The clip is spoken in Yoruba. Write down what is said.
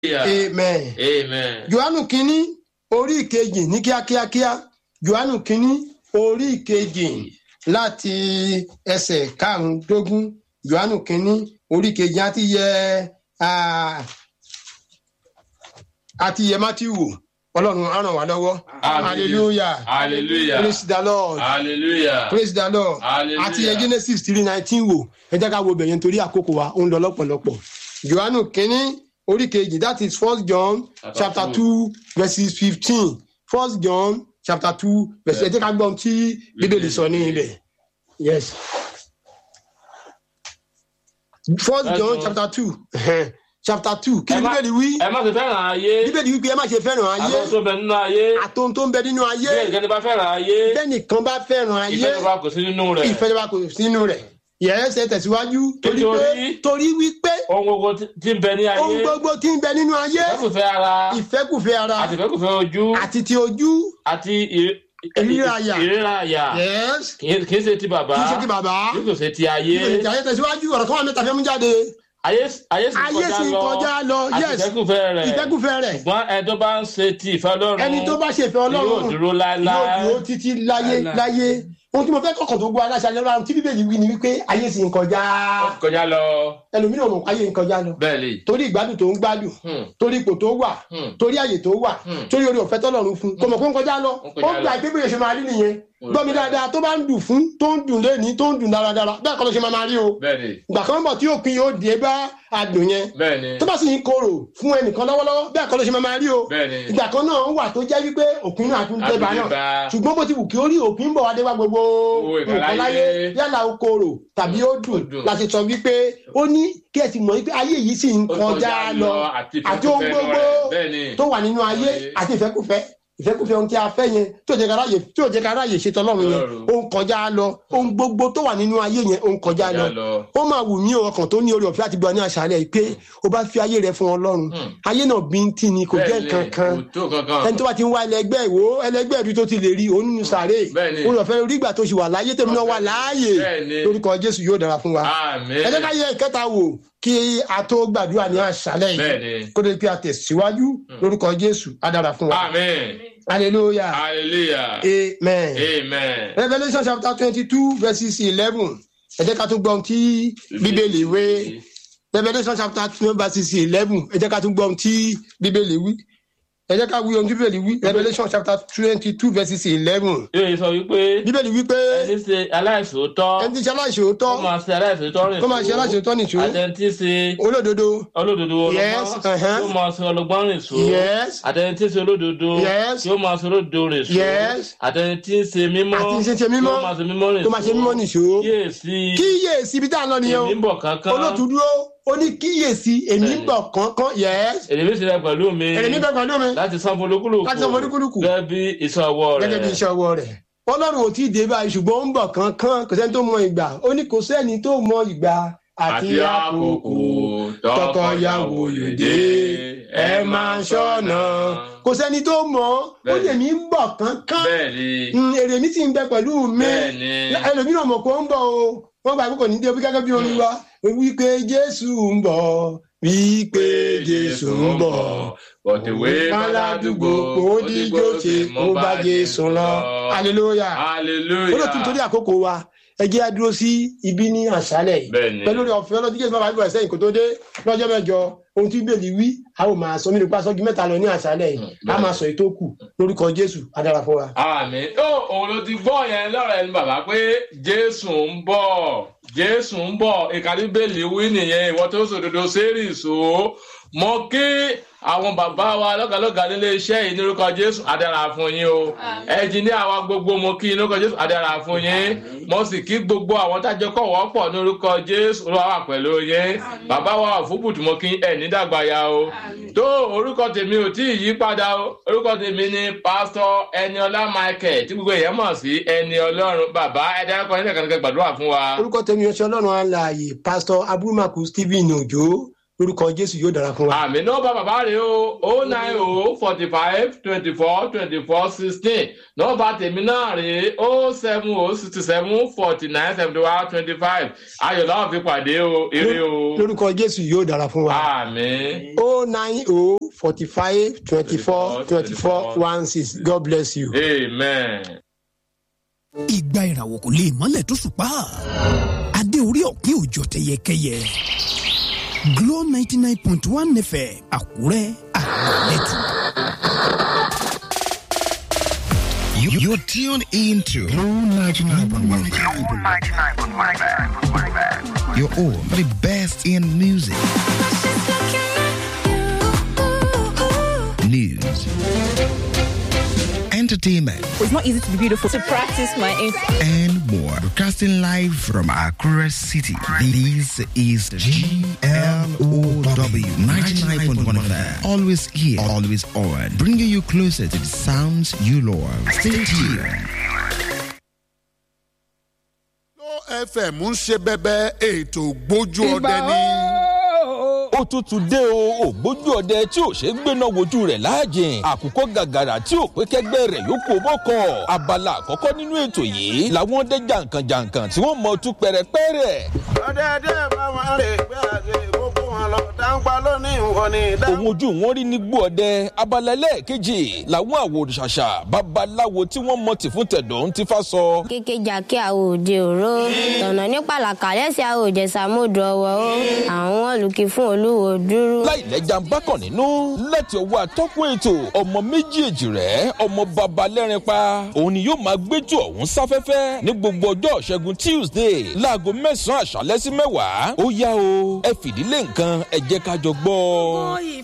amen. Amen. johannu kínní orí ìkejì ní kíákíákíá johannu kínní orí ìkejì láti ẹsẹ̀ karùndógún johannu kínní orí ìkejì àti yẹ ah, àti yẹ matthew wò ọlọ́run á ràn wá lọ́wọ́ Amen. hallelujah Hallelujah. praise the lord Hallelujah. praise the lord Hallelujah. àti yẹ genesis three nineteen wò ẹ jẹ́ ká wo bẹ̀yẹn torí àkókò wa ó ń lọ lọ́pọ̀lọpọ̀ johannu kínní orí kejì that is first john Chapter chapter two. two verses fifteen first john chapter two verse ẹ jẹ́ ká gbọ́ ohun tí bíbélì sọ ní ibẹ̀ yes first First john John. chapter two chapter two kí ni Ẹ má- bíbélì wí Ẹ má ṣe fẹ́ràn ayé. bíbélì wí pé ẹ má ṣe fẹ́ràn ayé Àwọn tó bẹ nínú ayé. àtòun tó ń bẹ nínú ayé Bí ẹnikẹ́ni bá fẹ́ràn ayé. bẹ́nìkan bá fẹ́ràn ayé Ìfẹ́ tó bá kò sí nínú rẹ̀. ìfẹ́ wa kò sínú rẹ̀ yẹ́sẹ̀ tẹ̀síwájú torí pé Nítorí- torí wípé Ohun gbogbo tí- tí ń bẹ ní ohun ayé. gbogbo tí ń bẹ nínú ayé Ìfẹ́kùfẹ́ ara. ìfẹ́kùfẹ́ ara Àti ìfẹ́kùfẹ́ ojú. àti ti ojú Àti ìrí- Ìríra àyà. ìríra àyà. yes Kì í kì í ṣe ti bàbá. kì í ṣe ti bàbá Bí kò ṣe ti ayé. kì í ṣe ti tẹ̀síwájú ọ̀rọ̀ kan wà mẹ́ta fẹ́ mú jáde Ayé ayé sì ayé sì ń kọjá lọ Àti yes ìfẹ́kùfẹ́ rẹ̀. ìfẹ́kùfẹ́ rẹ̀ Ṣùgbọ́n ẹni tó bá ń ṣe ti ìfẹ́ Ọlọ́run. ẹni tó bá ṣe ìfẹ́ yóò ọlọ́run dúró yóò láéláé. dúró títí láyé Láéláé. láyé ohun tí mo fẹ́ kọ̀kọ̀ tó gbọ́ aláṣẹ alẹ́ tí bíbélì wí ni wípé ayé sì ń kọjá Ó ti kọjá lọ. ẹlòmíràn mọ̀ ayé ń kọjá lọ Bẹ́ẹ̀ lè. torí ìgbádùn tó ń gbádùn Hmm. torí ipò tó wà Hmm. torí àyè tó wà Hmm. torí orí ọ̀fẹ́ tọ́lọ́run fún kò mọ̀ pé ń kọjá lọ Ó ń ó kọjá gba lọ. ìgbé bóyá ṣe máa rí nìyẹn gbọ́ mi dáadáa tó bá ń dùn fún tó ń dùn lẹ́ni tó ń dùn dáradára bẹ́ẹ̀ kọ́ ló ṣe máa máa rí o Bẹ́ẹ̀ ni. ìgbà kan bọ̀ tí òpin yóò dé bá adùn yẹn Bẹ́ẹ̀ ni. tó bá sì ń korò fún ẹnìkan lọ́wọ́lọ́wọ́ bẹ́ẹ̀ kọ́ ló ṣe máa máa rí o Bẹ́ẹ̀ ni. ìgbà kan náà wà tó jẹ́ wípé òpin náà tún dé bá náà Àdúgbò ṣùgbọ́n bó ti wù kí ó rí òpin ń bọ̀ wá dé wá gbogbo Owó ìkàlà nǹkan láyé ayé. yálà ó korò tàbí ó dùn Ó dùn. láti sọ wípé ó ní kí ẹ ti mọ̀ wípé ayé yìí sì ń Ó kọjá lọ àti àti ohun ìfẹ́kùfẹ́ gbogbo rẹ̀. Bẹ́ẹ̀ ni. tó wà nínú ayé Ayé. àti ìfẹ́kùfẹ́ ìfẹ́kùfẹ́ ohun tí a fẹ́ yẹn tí ò jẹ́ ká ráyè tí ò jẹ́ ká ráyè ṣètò ọlọ́run yẹn Ọlọ́run. ó ń kọjá lọ ohun gbogbo tó wà nínú ayé yẹn ó ń kọjá lọ Kọjá lọ. ó máa wù mí o ọkàn tó ní orí ọ̀fẹ́ àti gbọ́ ní àṣálẹ̀ yìí pé o bá fi ayé rẹ fún ọlọ́run Hmm. ayé náà bíntín ni kò jẹ́ Bẹ́ẹ̀ ni. kankan Kò tó kankan. ẹni tó bá ti ń wá ẹlẹgbẹ́ ìwò ẹlẹgbẹ́ ìlú tó ti lè rí òun nínú sàárè Bẹ́ẹ̀ ni. orí ọ̀fẹ́ orí ìgbà tó ṣì wà láyé tèmi náà wà láàyè Bẹ́ẹ̀ ni. lórúkọ jésù yóò dára fún wa Àmín. ẹ jẹ́ ká yẹ ìkẹta wò kí a tó gbàdúrà ní àṣálẹ̀ Bẹ́ẹ̀ yìí ni. kó lè pe àtẹ̀síwájú lórúkọ jésù á dára fún wa Àmín. hallelujah Hallelujah. amen. Amen. revolution chapter twenty two verses eleven ẹ jẹ́ ká tún gbọ́ ohun tí bíbélì wé revolution chapter two verses eleven ẹ jẹ́ ká tún gbọ́ ohun tí bíbélì wí ẹ jẹ́ ká wí ohun tí bíbélì wí revolution chapter twenty two verses eleven Yóò sọ wípé bíbélì wí pé ẹni ṣe aláìsòótọ́ ẹni tí ṣe aláìṣòótọ́ kó máa ṣe aláìsòótọ́ rìn kó máa ṣe aláìṣòótọ́ nìṣó àtẹnití ṣe olódodo olódodo Yes, ọlọ́gbọ́n uh-huh. yóò máa ṣe ọlọ́gbọ́n rìn só yes àtẹnití ṣe olódodo Yes. yóò máa ṣe olódodo rìn só Yes. àtẹnití ṣe mímọ́ Àti ṣe ṣe mímọ́. yóò máa ṣe mímọ́ rìn tó máa ṣe mímọ́ nìṣó kíyèsí kíyèsí ibi tá à ń lọ nìyẹn èmi ń o bọ̀ kankan olóòtú dúró ó ní kíyèsí èmi ń bọ̀ kánkán yes èrè mi sì rẹ pẹ̀lú mi èrè mi bẹ pẹ̀lú mi láti san folúkúlùkù Láti san folúkúlùkù. gẹ́gẹ́ bí iṣẹ́ ọwọ́ rẹ̀ gẹ́gẹ́ bí iṣẹ́ ọwọ́ rẹ̀ ọlọ́run ò tí ì dé báyìí ṣùgbọ́n ó ń bọ̀ kánkán kò sẹ́ni tó mọ ìgbà ó ní kò sẹ́ni tó mọ ìgbà àti àti àkókò tọkọyàwó yòdè ẹ máa ṣọ́nà kò sẹ́ni tó mọ ó Bẹ́ẹ̀ni. lè mí ń bọ̀ kánkán bẹ́ẹ̀ ni Mm, èrè mi sì ń bẹ pẹ̀lú mi bẹ́ẹ̀ ni ẹlòmíràn mọ̀ kó ń bọ̀ o wọ́n gbà pé kò ní dé bí gẹ́gẹ́ bí orin wa wípé jésù ń bọ̀ wípé jésù ń bọ̀ bọ̀dẹ̀wé aládùúgbò kò díjó ṣe kó bá jésù lọ hallelujah hallelujah olóòtú nítorí àkókò wa ẹ jẹ́ á dúró sí ibi ní àṣálẹ̀ yìí bẹ́ẹ̀ ni pẹ̀lú orí ọ̀fẹ́ ọlọ́dún jésù bàbá ìbọn ẹ̀sẹ̀ kò tó dé lọ́jọ́ mẹ́jọ ohun tí bèèlì wí a ó máa sọ mí nípa sọ́jú mẹ́ta lọ ní àṣálẹ̀ yìí a máa sọ ètò kù lórúkọ jésù á dára fún wa. àmín ó òun ló ti gbọ́ yẹn lọ́rọ̀ ẹni bàbá pé jésù ń bọ̀ jésù ń bọ̀ ìkàdí bẹ́ẹ̀lì wí nìyẹn ìwọ tó sòdodo sẹ́rì so mọ kí àwọn bàbá wa lọ́gàlọ́gà nílé iṣẹ́ yìí nírúkọ jésù adára fún yín o ẹnjìníà wa gbogbo mo kí nírúkọ jésù adára fún yín mo sì kí gbogbo àwọn tájọ kọ̀ wọ́pọ̀ nírúkọ jésù olúwa wà pẹ̀lú yín bàbá wa òfúbùtù mo kí ẹ̀ nídàgbàyà o tó orúkọ tèmi ò tí ì yí padà o orúkọ tèmi ni pásítọ̀ ẹniọlá michael tí gbogbo èèyàn mọ̀ sí ẹni ọlọ́run bàbá ẹ dárúkọ yín lẹ́ẹ̀kan kẹ́ gbàdúrà fún wa. orúkọ tèmi ọṣẹ ọlọ́run alààyè pásítọ̀ abúrúmàkù stephen òjò lórúkọ jésù yóò dára fún wa. àmì nọ́ọ̀bà bàbá rẹ̀ o o nine o forty five twenty four twenty four sixteen nọ́ọ̀bà tèmi náà rè o seven o sixty seven forty nine seventy one twenty five ayọ̀ láwọn fi pàdé o eré o lórúkọ jésù yóò dára fún wa. àmì. o nine o forty five twenty four twenty four one six god bless you. amen. ìgbà ìràwọ̀ kò lè mọ́lẹ̀ tó ṣùpá adé orí ọ̀pin òjò tẹyẹkẹyẹ Glo ninety nine point one fm Àkúrẹ́ àgbọ̀lẹ́tù. You, you're tuned into Blue 99.1 Your all for the best in music, news, entertainment, It's not easy to be beautiful. To practice my inf- and more. Broadcasting live from Accra City. This is GLOW 99.1 FM. Always here, always on. Bringing you closer to the sounds you love. Stay tuned. Glo fm ń ṣe bẹbẹ ètò gbójú ọdẹ ní. ó tún tún dé o ògbójú ọdẹ tí ò ṣe é gbéná wojú rẹ̀ láàjìn àkùkọ gàgàrà tí ò pé kẹgbẹ́ rẹ̀ yókù bọ́kọ̀ abala àkọ́kọ́ nínú ètò yìí làwọn ọdẹ jàǹkànjàǹkàn tí wọ́n mọ̀ tú pẹ̀rẹ̀pẹ̀rẹ̀ ọ̀dẹ̀dẹ̀ bá wọn rè gbé àgbè gbogbo wọn lọ dáńpá lónìí wọn ni. òun ojú wọn rí ní gbó ọdẹ abala ẹlẹ́ẹ̀kejì làwọn àwòrìṣàṣà babaláwo tí wọ́n mọ̀ tì fún tẹ̀dọ̀ ń ti fa sọ kékejà kí a ò de òró tọ̀nà ní pàlàkà lẹ́sẹ̀ a ò jẹ̀sà mọ́dọ̀ ọwọ́ ó àwọn olùkí fún olúwo dúró. láìlẹ́jà ń bákàn nínú láti ọwọ́ atọ́kùn ètò ọmọ méjèèjì rẹ̀ ọmọ baba lẹ́rin pa òun ni yóò máa gbẹ́jọ́ ọ̀hún sáfẹ́fẹ́ ní gbogbo ọjọ́ ṣẹ́gun tuesday láago mẹ́sàn-án àṣálẹ́ sí mẹ́wàá ó yá o ẹ fìdílé nǹkan ẹ jẹ́ ká jọ gbọ́.